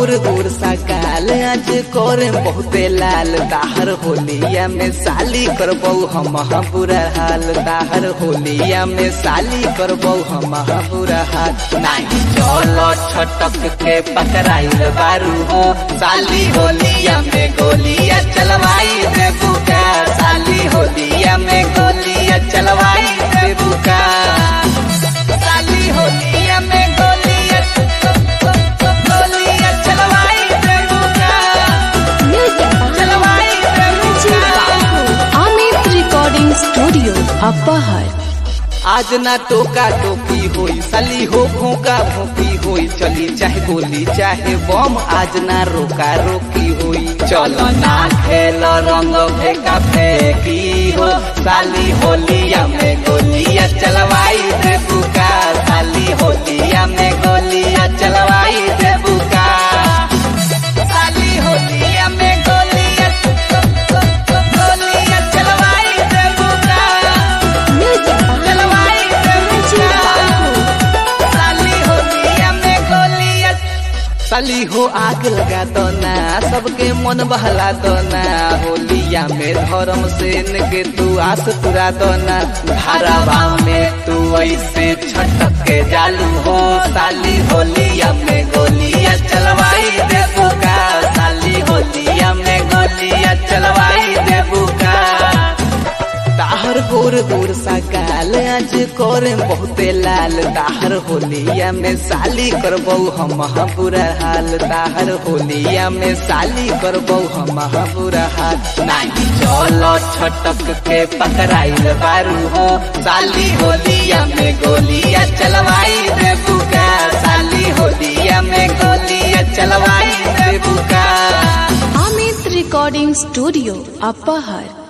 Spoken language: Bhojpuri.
गोर गोर सा गाल आज करे बहुते लाल ताहर होलिया में साली करबौ हम बुरा हाल ताहर होलिया में साली करबौ हम बुरा हाल नाही चलो छटक के पकड़ाइल बारू हो साली होलिया में गोलिया चलवाई दे बुका साली होलिया में गोलिया चलवाई दे बुका साली होलिया में गोलिया गोलिया चलवाई दे बुका चलवाई दे बुका अमित रिकॉर्डिंग स्टूडियो अपर आज ना टोका टोकी होई साली हो भोंका भोंकी होई चली चाहे गोली चाहे बम आज ना रोका रोकी होई चलो ना खेल रंग फेंका फेंकी हो साली होलिया में गोलिया चलवाई दे बुका साली होलिया में गोलिया चलवाई दे बुका साली होलिया में गोलिया गोलिया चलवाई दे बुका चलवाई दे बुका साली होलिया में गोलिया साली हो आग लगा दो ना सबके मन बहला दो ना होलिया में धर्म से के तू आस पुरा दो ना धारावा में तू ऐसे छटक के जालू हो साली होलिया में गोलिया चलवाई दे बुका साली होलिया में गोलिया चलवाई दे बुका ताहर गोर गोर सा गाल आज करे बहुते लाल ताहर होलिया में साली करबौ हम बुरा हाल ताहर होलिया में साली करबौ हम बुरा हाल नाही चलो छटक के पकड़ाइल बारू हो साली होलिया में गोलिया चलवाई दे बुका साली होलिया में गोलिया चलवाई दे बुका अमित रिकॉर्डिंग स्टूडियो अपर